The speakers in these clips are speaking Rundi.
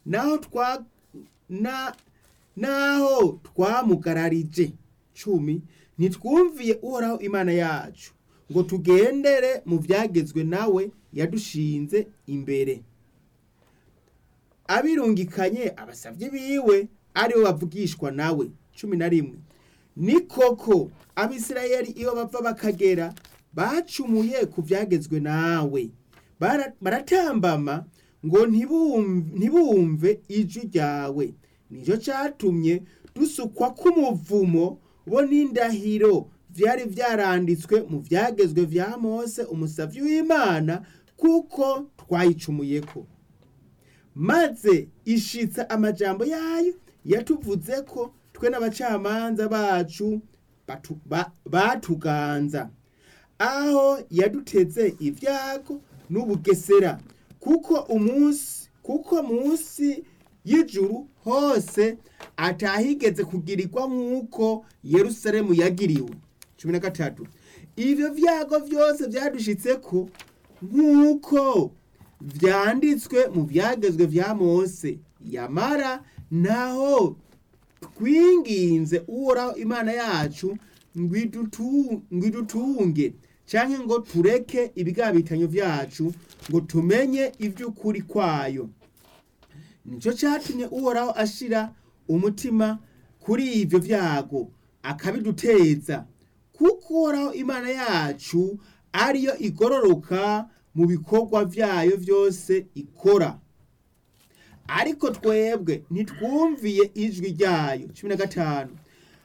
naho twa na naho twamugararije cumi ntitwumviye uhoraho imana yacu ngo tugendere mu byagezwe nawe yadushinze imbere abirungikanye abasabye biwe aribo bavugishwa nawe cumi na rimwe ni koko abisirayeli iyo bava bakagera bacumuye ku byagezwe nawe Bara- baratambama ngo ntibum- ntibumve ijwi ryawe nicyo cyatumye dusukwa k'umuvumo bo n'indahiro byari byaranditswe mu byagezwe bya mose umusavyi w'imana kuko twayicumuyeko maze ishitsa amajambo yayo yatuvuze ko twe n'abacamanza bacu batu- ba- batuganza aho yaduteze ibyago n'ubugesera kuko umunsi kuko munsi y'ijuru hose atahigeze kugirirwa nk'uko yerusalemu yagiriwe cumi na gatatu ibyo byago byose byadushitse ko nk'uko vyanditswe mu byagezwe vya mose yamara naho twinginze uhoraho imana yacu ngo idutu- ngo idutunge canke ngo tureke ibigabitanyo vyacu ngo tumenye ivy'ukuri kwayo nicyo cyatumye uhoraho ashira umutima kuri ivyo vyago akabiduteza kuko uhoraho imana yacu ariyo igororoka mu bikorwa vyayo vyose ikora ariko twebwe ntitwumviye ijwi ryayo cumi na gatanu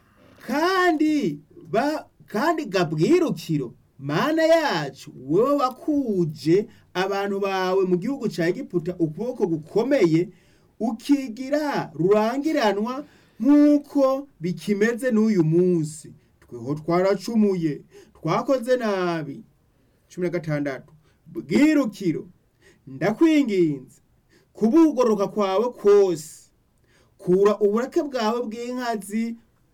kandi ba kandi gabwirukiro mana yacu wowe wakuje abantu bawe mu gihugu ca egiputa ukuboko gukomeye ukigira rurangiranwa nk'uko bikimeze n'uyu munsi tweho twaracumuye twakoze nabi cumi na gatandatu bwirukiro ndakwinginze kubugoroka kwawe kose kura uburake bwawe bw'inkazi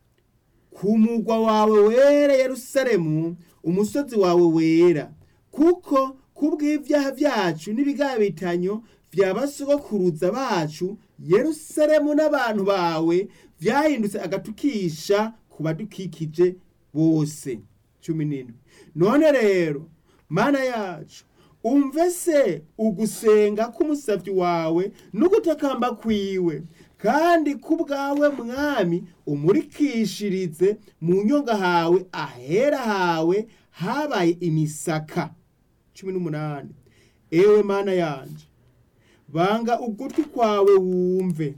ku mugwa wawe wera yerusalemu umusozi wawe wera kuko kubw'ibyaha byacu n'ibigabitanyo vya basogokuruza bacu yerusalemu n'abantu bawe vyahindutse agatukisha ku badukikije bose cumi n'indwi none rero mana yacu umve se ugusenga k'umusavyi wawe n'ugutakamba kwiwe kandi kubwawe mwami umurikishirize mu nyonga hawe ahera hawe habaye imisaka cumi n'umunani ewe mana yanje banga ugutwi kwawe wumve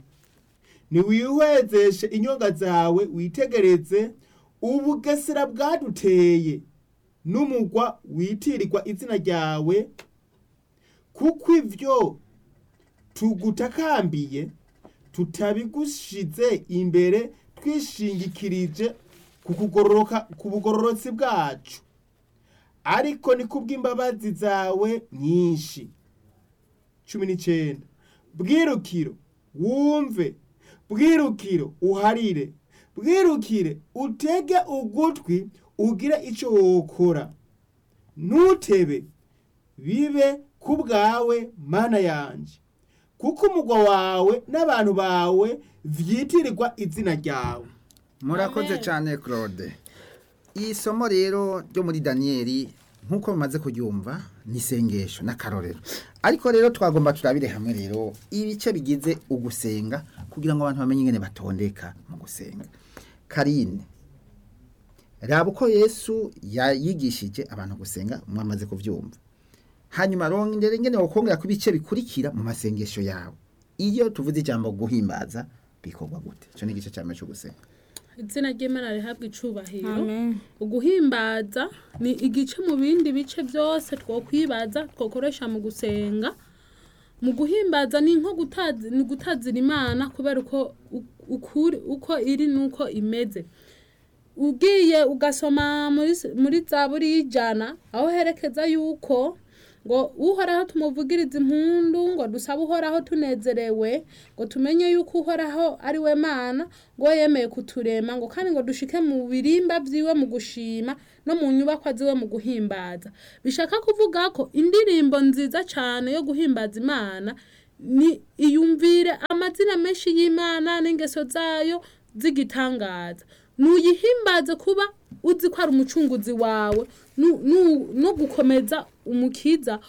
niwihwezeshe inyonga zawe witegereze ubugesera bwaduteye n'umugwa witirirwa izina ryawe kuko ivyo tugutakambiye tutabigushize imbere twishingikirije ku kugororoka ku bugororotsi bwacu ariko ni kubw'imbabazi zawe nyinshi cumi n'icenda bwirukiro wumve bwirukiro uharire bwirukire utege ugutwi ugire ico wokora ntutebe bibe ku bwawe mana yanje kuko umugwa wawe n'abantu bawe vyitirirwa izina ryawe murakoze Amen. cyane claude iyi somo rero ryo muri daniyeli nk'uko mumaze kuryumva ni isengesho n'akarorero ariko rero twagomba turabire hamwe rero ibice bigize ugusenga kugira ngo abantu bamenye ingene batondeka mu gusenga karine raba uko yesu yayigishije abantu gusenga mwamaze kubyumva hanyuma rongera ingene wokongera ku bice bikurikira mu masengesho yawe iyo tuvuze ijambo guhimbaza bikorwa gute icyo ni igice cya mbere cyo gusenga izina ry'imana rihabwa icubahiro Amen. uguhimbaza ni igice mu bindi bice byose twokwibaza twokoresha mu gusenga mu guhimbaza ni nko gutazi- ni gutazira imana kubera uko u- ukuri uko iri nuko imeze ugiye ugasoma muri s- muri zaburi y'ijana aho herekeza yuko ngo uhoraho tumuvugirize impundu ngo dusabe uhoraho tunezerewe ngo tumenye yuko uhoraho ari we mana ngo yemeye kuturema ngo kandi ngo dushike mu birimba vyiwe mu gushima no mu nyubakwa ziwe mu guhimbaza bishaka kuvuga ko indirimbo nziza cane yo guhimbaza imana ni iyumvire ama amazina menshi y'imana n'ingeso zayo z'igitangaza nuyihimbaze kuba uzi ko ari umucunguzi wawe nu- nu- no gukomeza umukiza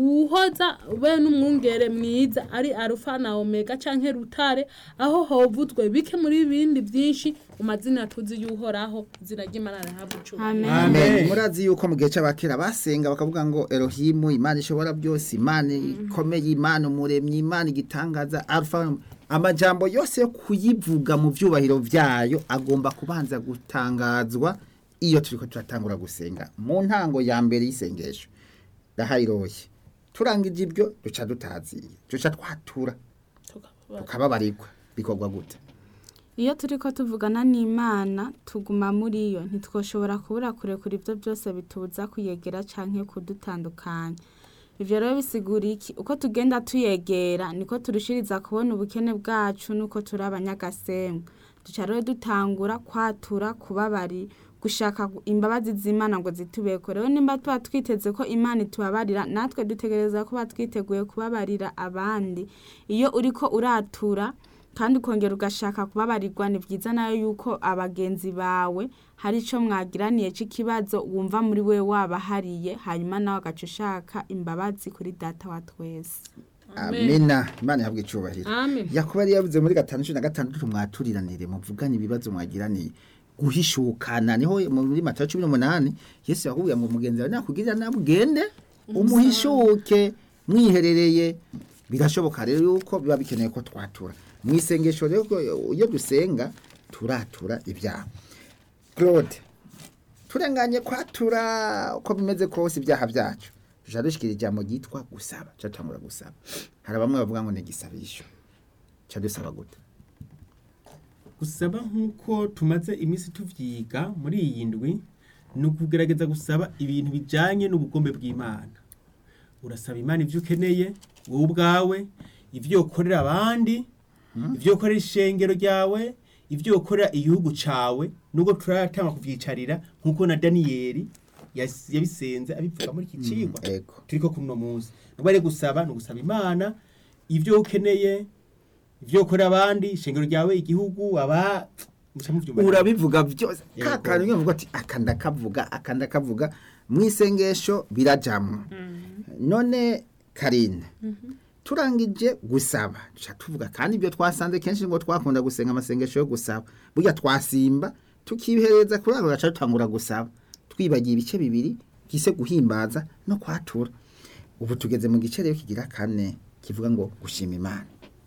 uhoza be n'umwungere mwiza ari arufa na omega canke rutare aho hovuzwe bike muri bindi byinshi mu mazina tuzi y'uhoraho izina ry'imana rihabwa icubahiro amen Amen. Amen. murazi yuko mu gihe cy'abakera basenga bakavuga ngo erohimu imana ishobora byose imana ikomeye imana umuremyi imana igitangaza alfa amajambo yose yo kuyivuga mu byubahiro byayo agomba kubanza gutangazwa iyo turiko turatangura gusenga mu ntango ya mbere y'isengesho ndahayiroye turangije ibyo duca dutaziye duca twatura tukababarirwa bikorwa gute iyo turi ko tuvugana n'imana tuguma muri yo ntitwoshobora kubura kurekura ibyo byose bitubuza kuyegera cyangwa kudutandukanya ibyo rero bisigura iki uko tugenda tuyegera niko turushiriza kubona ubukene bwacu nuko turi abanyagasenga duca rero dutangura kwatura kubabari gushaka gu- imbabazi z'imana ngo zitubeko rero nimba tuba twiteze ko imana itubabarira natwe dutegereza kuba twiteguye kubabarira abandi iyo uriko uratura kandi ukongera ugashaka kubabarirwa ni byiza nayo yuko abagenzi bawe hari icyo mwagiraniye cy'ikibazo wumva muri we wabahariye hanyuma nawe agaca ushaka imbabazi kuri data wa twese amena imana ihabwa icubahiro amen yakuba yari yavuze muri gatanu cumi na gatandatu mwaturiranire muvugane ibibazo mwagiraniye guhishukana niho muri matayo cumi n'umunani yesu yakubwiye ngo mugenzi wawe nakugirira nabi ugende umuhishuke mwiherereye birashoboka rero yuko biba bikeneye ko twatura mu isengesho rero iyo dusenga turatura ibyaha claude turenganye kwatura uko bimeze kose ibyaha byacu tuja dushikira ijambo ryitwa gusaba tuca tutangura gusaba hari bamwe bavuga ngo ni igisabisho tuca dusaba gute gusaba nk'uko tumaze iminsi tuvyiga muri iyi ndwi ni ukugerageza gusaba ibintu bijanye n'ubugombe bw'imana urasaba imana ivyo ukeneye wowe ubwawe ivyo ukorera abandi ivyo ukorera ishengero ryawe ivyo ukorera igihugu cawe nubwo turatanga kuvyicarira nk'uko na daniyeli yas- yabisenze abivuga muri iki cigwa ego turiko kuno munsi nubwo ari gusaba ni ugusaba imana ivyo ukeneye ivyo ukorera abandi ishengero ryawe igihugu aba muca muvyumva urabivuga byose Yego. ka kantu uvuga ati aka ndakavuga aka ndakavuga mu isengesho birajamwo none karine turangije gusaba duca tuvuga kandi ibyo twasanze kenshi ngo twakunda gusenga amasengesho yo gusaba burya twasimba tukihereza kuri ako gaca dutangura gusaba twibagiye ibice bibiri gise guhimbaza no kwatura ubu tugeze mu gice rero kigira kane kivuga ngo gushima imana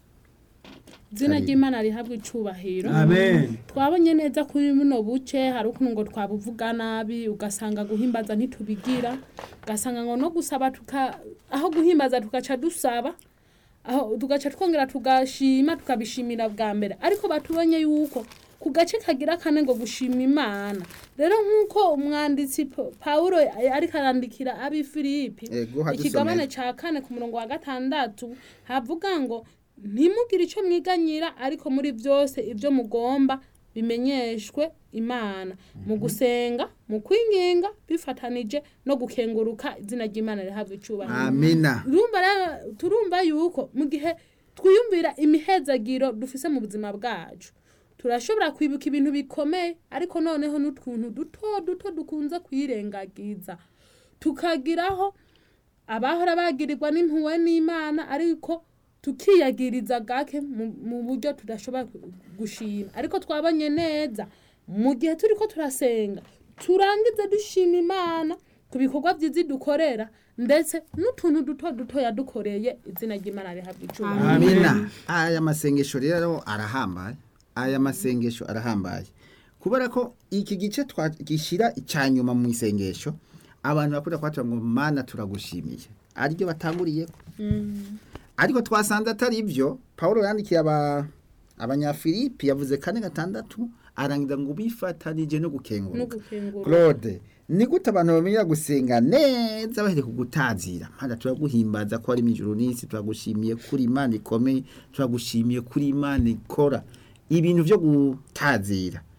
izina Karibu. ry'imana rihabwa icubahiro amen twabonye neza kuri buno buce hari ukuntu ngo twabuvuga nabi ugasanga guhimbaza ntitubigira ugasanga ngo no gusaba tuka aho guhimbaza tugaca dusaba aho tugaca twongera tugashima tukabishimira bwa mbere ariko batubonye yuko ku gace kagira kane ngo gushima imana rero nk'uko umwanditsi Pa- pawulo ariko arandikira abi filipi Ego, hadusomere. ikigabane ca kane ku murongo wa gatandatu havuga ngo ntimugire icyo mwiganyira ariko muri byose ibyo mugomba bimenyeshwe imana mu gusenga mu kwinginga bifatanije no gukenguruka izina ry'imana rihabwa icubahiro amina urumva rero turumva yuko mu gihe twiyumvira imihezagiro dufise mu buzima bwacu turashobora kwibuka ibintu bikomeye ariko noneho n'utuntu duto duto dukunze kwirengagiza tukagiraho abahora bagirirwa n'impuhwe n'imana ariko tukiyagiriza gake mu- mu buryo tudashobora gu- gushima ariko twabonye neza mu gihe turi ko turasenga turangize dushima imana ku bikorwa byiza dukorera ndetse n'utuntu duto duto yadukoreye izina ry'imana rihabwa icyubahiro amina aya masengesho rero arahambaye aya masengesho arahambaye kubera ko iki gice twagishyira icya nyuma mu isengesho abantu bakunda kubatura ngo mana turagushimiye ariryo batanguriye ariko twasanze atari byo paul yandikiye aba abanyafilipi yavuze kane gatandatu arangiza ngo bifatanije no no gukenguruka gukengura claude ni gute abantu bamenya gusenga neza bahereye kugutazira mana turaguhimbaza ko ari mu ijuru n'isi turagushimiye kuri imana ikomeye turagushimiye kuri imana ikora ibintu byo gutazira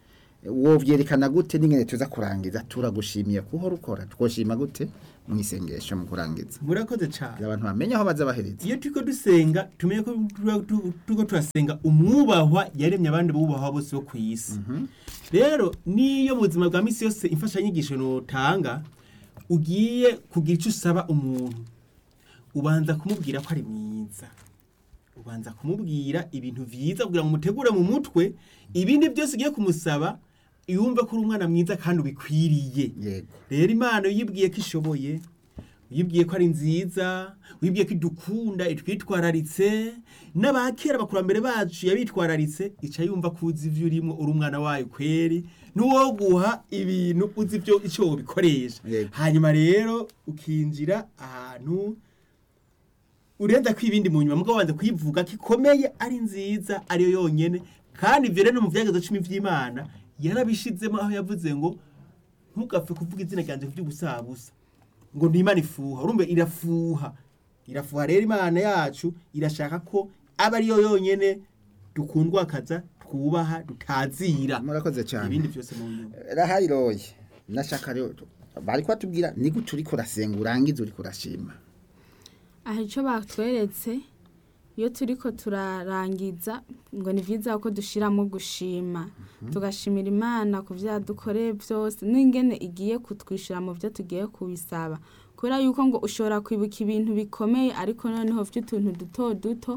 wovyerekana gute n'ingene tuza kurangiza turagushimiye kuhora ukora twoshima gute mu isengesho mu kurangiza murakoze cyane kugira abantu bamenye aho baza bahereza iyo turiko dusenga tumenye ko tuba- tu- turiko turasenga umwubahwa yaremye abandi bubahwa bose bo ku isi rero niyo mu buzima bwa misi yose imfashanyigisho notanga ugiye kugira icyo usaba umuntu ubanza kumubwira ko ari mwiza ubanza kumubwira ibintu vyiza kugira ngo umutegure mu mutwe ibindi byose ugiye kumusaba yumve ko uri umwana mwiza kandi ubikwiriye yego rero imana uyibwiye ko ishoboye uyibwiye ko ari nziza uyibwiye ko idukunda itwitwararitse n'abakera abakurambere bacu yabitwararitse ica yumva ko uzi ibyo urimo uri umwana wayo kweri n'uwo guha ibintu uzi ibyo icyo wobikoresha Yego. hanyuma rero ukinjira ahantu urenza ko ibindi mu nyuma mugabo wanze kuyivuga ko ikomeye ari nziza ariyo yonyene kandi ivyo rero no mu vyagezo cumi vy'imana yarabishizemo aho yavuze ngo ntugapfe kuvuga izina ryanje kuvy'ubusabusa ngo ni imana ifuha urumva irafuha irafuha rero imana yacu irashaka ko aba ariyo yonyene dukundwakaza twubaha dutazira murakoze cyane ibindi byose mu nyuma rahayiroye nashaka rero bari kubatubwira ni gute uriko urasenga urangiza uriko urashima aha icyo batweretse iyo turi ko turarangiza ngo ni byiza ko dushyiramo gushima tugashimira imana ku byo yadukoreye byose n'ingene igiye kutwishyura mu byo tugiye kubisaba kubera yuko ngo ushobora kwibuka ibintu bikomeye ariko noneho by'utuntu duto duto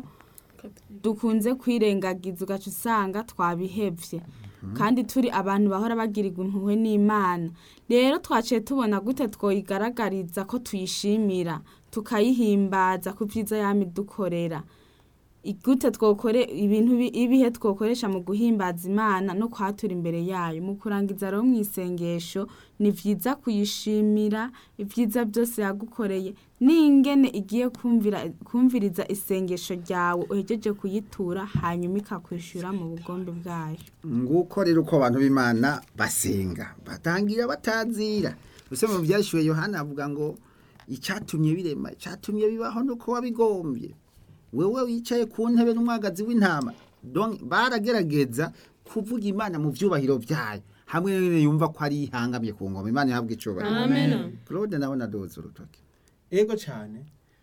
dukunze kwirengagiza ugaca usanga twabihebye kandi turi abantu bahora bagirirwa impuhwe n'imana rero twaciye tubona gute twoyigaragariza ko tuyishimira tukayihimbaza ku byiza yami dukorera gute twokore ibintu bi- ibihe twokoresha mu guhimbaza imana no kwatura imbere yayo mu kurangiza rero mu isengesho ni byiza kuyishimira ibyiza byose yagukoreye n'ingene igiye kumvira kumviriza isengesho ryawe uhejeje kuyitura hanyuma ikakwishyura mu bugombe bwayo nguko rero uko abantu b'imana basenga batangira batazira use mu byashyuwe yohana avuga ngo icyatumye birema icyatumye bibaho nuko wabigombye wewe wicaye ku ntebe n'umwagazi w'intama Donc, baragerageza kuvuga imana mu byubahiro byayo hamwe n'ibintu yumva ko ari ihangamiye ku ngoma imana ihabwa icyubahiro amen claude nawe nadoze urutoki ego cyane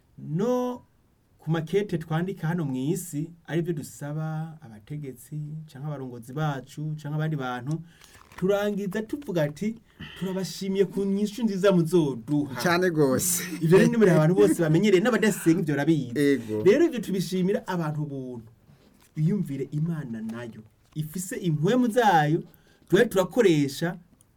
no ku makete twandika hano mu isi aribyo dusaba abategetsi cyangwa abarongozi bacu cyangwa abandi bantu turangiza tuvuga ati turabashimiye ku nyishu nziza muzoduha cyane rwose ibyo rero ni muri abantu bose bamenyereye n'abadasenga ibyo barabizi Ego. rero ibyo tubishimira abantu buntu biyumvire imana nayo ifise impwemu zayo tuba turakoresha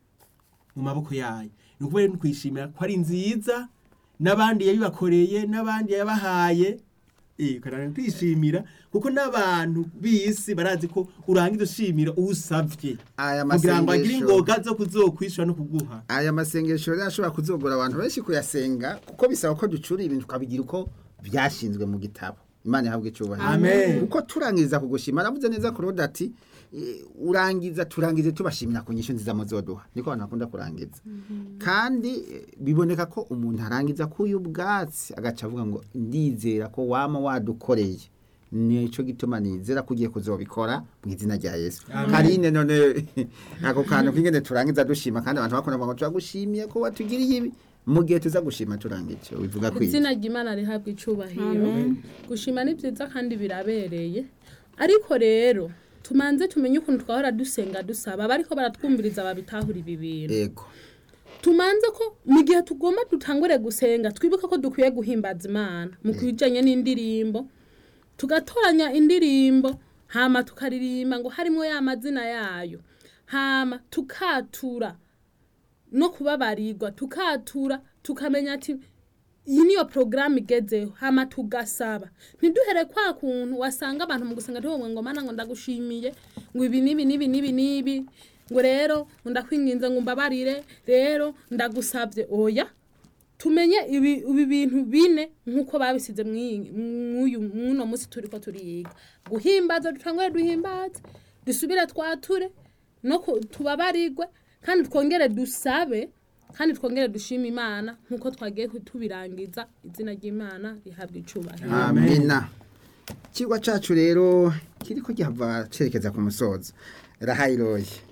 mu maboko yayo ni ukuvuga rero twishimira ko ari nziza n'abandi yabibakoreye n'abandi yabahaye eh kandi twishimira kuko n'abantu b'isi barazi ko urangiza ushimira uwusavye aya kugira ngo agire masengesho ingoga zo kuzokwishura no kuguha aya masengesho rero ashobora kuzogora abantu benshi kuyasenga kuko bisaba ko ducura ibintu tukabigira uko byashinzwe mu gitabo imana ihabwa icyubahiro Amen. uko turangiza kugushima aravuze neza kurode ati eh, urangiza turangize tubashimira ku nyishu nziza muzoduha niko abantu bakunda kurangiza kandi eh, biboneka ko umuntu arangiza kuyu ubwatsi agaca avuga ngo ndizera ko wama wadukoreye nico gituma nizera ko ugiye kuzobikora mu izina rya yesu Amen. karine none ako kantu k'ingene turangiza dushima kandi abantu bakunda kuvuga ngo turagushimiye ko watugiriye ibi mu gihe tuza gushima turangije bivuga ko izina ry'imana rihabwa icubahiro gushima ni byiza kandi birabereye ariko rero tumanze tumenye ukuntu twahora dusenga dusaba abariko baratwumviriza babitahura ibi bintu ego tumanze ko mu gihe tugomba dutangure gusenga twibuke ko dukwiye guhimbaza imana mu kwijanye n'indirimbo tugatoranya indirimbo hama tukaririmba ngo harimo ya mazina yayo hama tukatura no kubabarirwa tukatura tukamenya ati iyi niyo porogaramu igezeho hama tugasaba ntiduhere kwa kuntu wasanga abantu mu gusenga ntiwowe ngo mana ngo ndagushimiye ngo ibi n'ibi n'ibi n'ibi n'ibi ngo rero ngo ndakwinginze ngo umbabarire rero ndagusabye oya tumenye ibi ibi bintu bine nk'uko babisize mw'iyi- mw'uyu mw'uno munsi turi ko turiyiga guhimbaza dutangure duhimbaze dusubire twature no ku- tubabarirwe kandi twongere dusabe kandi twongere dushima imana nk'uko twagiye tubirangiza izina ry'imana rihabwa icubahiro amina ikigwa cacu rero kiriko gihava cerekeza ku musozo rahayiroye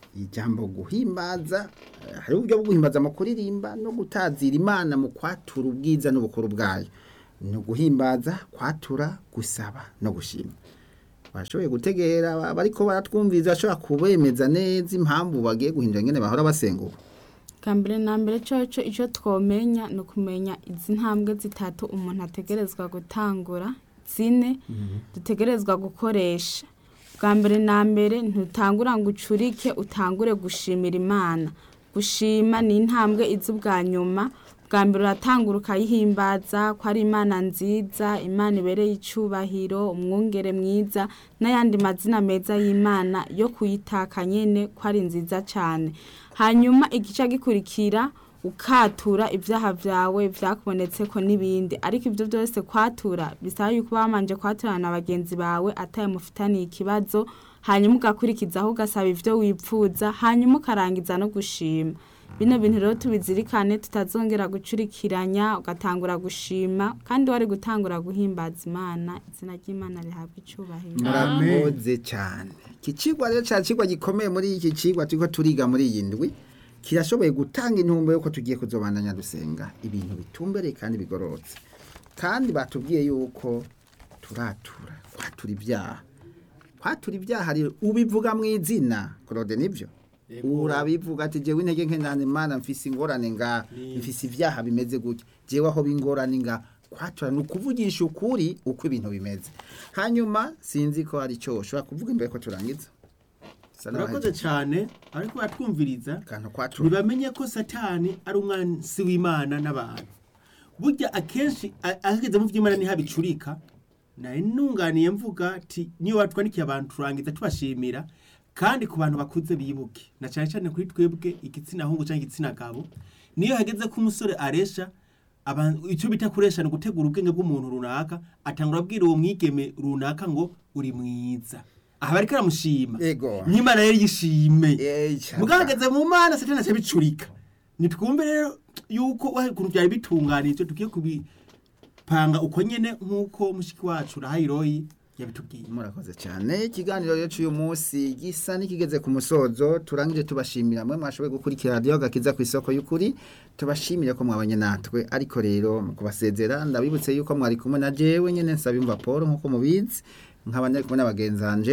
ijambo guhimbaza eh, hari uburyo bwo guhimbaza mu kuririmba no gutazira imana mu kwatura ubwiza n'ubukuru bwayo ni uguhimbaza kwatura gusaba no gushima bashoboye gutegera bariko baratwumviriza bashobora kubemeza neza impamvu bagiye guhindura ingene bahora basenga ubu bwa mbere na mbere coco icyo twomenya ni ukumenya izi ntambwe zitatu umuntu ategerezwa gutangura zine dutegerezwa gukoresha bwa mbere na mbere ntutangura ngo ucurike utangure gushimira imana gushima ni intambwe izi ubwa nyuma bwa mbere uratangura ukayihimbaza ko ari imana nziza imana ibereye icubahiro umwungere mwiza n'ayandi mazina meza y'imana yo kuyitaka nyene ko ari nziza cyane hanyuma igice gikurikira ukatura ibyaha byawe byakubonetse ko n'ibindi ariko ibyo byose kwatura bisaba yuko bamanje kwaturana na bagenzi bawe ataye mufitaniye ikibazo hanyuma ugakurikizaho ugasaba ibyo wipfuza hanyuma ukarangiza no gushima bino bintu rero tubizirikane tutazongera gucurikiranya ugatangura gushima kandi wari gutangura guhimbaza imana izina ry'imana rihabwa icubahiro murakoze cyane iki kigwa rero cya kigwa gikomeye muri iki kigwa turiko turiga muri iyi ndwi kirashoboye gutanga intumbo yuko tugiye kuzobandanya dusenga ibintu bitumbereye kandi bigororotse kandi batubwiye yuko turatura kwatura ibyaha kwatura ibyaha rero ubivuga mu izina claude nibyo Yego. urabivuga ati jewe intege nke nane mana mfise ingorane nga mfise ibyaha bimeze gutya jewe aho bingorane nga kwatura ni ukuvugisha ukuri uko ibintu bimeze hanyuma sinzi ko hari icyo ushobora kuvuga imbere ko turangiza Bisa naho urakoze hari cyane ariko baratwumviriza akantu kwatura ntibamenye ko satani ari umwansi w'imana n'abantu burya akenshi a- ahageze mu by'imana niho abicurika nari nunganiye mvuga ati niyo watwandikiye abantu turangiza tubashimira kandi ku bantu bakuze bibuke na cyane cyane kuri twebwe igitsina hungu cyangwa igitsina gabo niyo hageze ko umusore aresha abantu- icyo bita kuresha ni ugutegura ubwenge bw'umuntu runaka atangura abwira uwo mwigeme runaka ngo uri mwiza aha bariko aramushima Ego. n'imana rero yishime Eh, cyapa. mugahagaze mu mana satani acabicurika nitwumve rero yuko wahe ukuntu byari bitunganije tugiye kubipanga uko nyene nk'uko mushiki wacu rahayiroyi yabitubwiye murakoze cyane ikiganiro rero cy'uyu munsi gisa n'ikigeze ku musozo turangije tubashimira mwe mwashoboye gukurikira radiyo gakiza ku isoko y'ukuri tubashimire ko mwabanye natwe ariko rero mu kubasezera ndabibutse yuko mwari kumwe na jewe nyine nsabimva paul nk'uko mubizi nkaba ndari kumwe n'abagenzi banje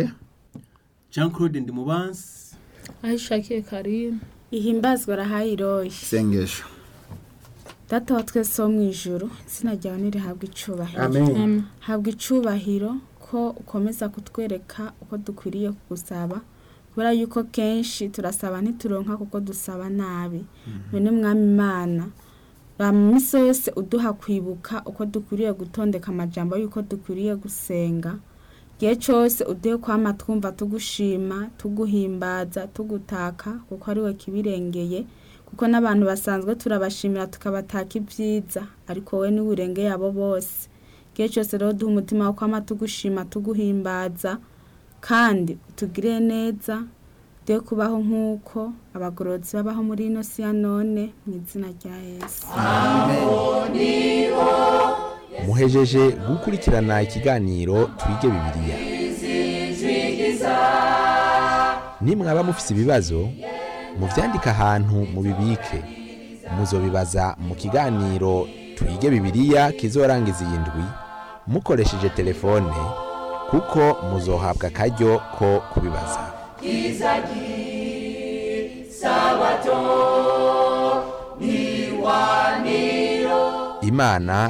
jean claude ndimubansi aho ishakiye karimu ihimbazwa rahayiroyi isengesho data wa twese wo mu ijuru izina ryawe nirihabwa icubahiro amen habwa icubahiro ko ukomeza kutwereka uko dukwiriye kugusaba kubera yuko kenshi turasaba ntituronka kuko dusaba nabi none mwami imana ba mu minsi yose uduha kwibuka uko dukwiriye gutondeka amajambo y'uko dukwiriye gusenga igihe cyose uduhe kwama twumva tugushima tuguhimbaza tugutaka kuko ari we kibirengeye kuko n'abantu basanzwe turabashimira tukabataka ibyiza ariko wowe niwe urengeye abo bose igihe cyose rero duha umutima wo kwama tugushima tuguhimbaza kandi utugire neza de kubaho nk'uko abagororotsi babaho muri ino si ya none mu izina rya yesu muhejeje gukurikirana ikiganiro twige bibiliya nimwaba mufise ibibazo muvyandike ahantu mubibike muzobibaza mu kiganiro twige bibiliya kizorangiza iyi ndwi mukoresheje telefone kuko muzohabwa akaryo ko kubibaza imana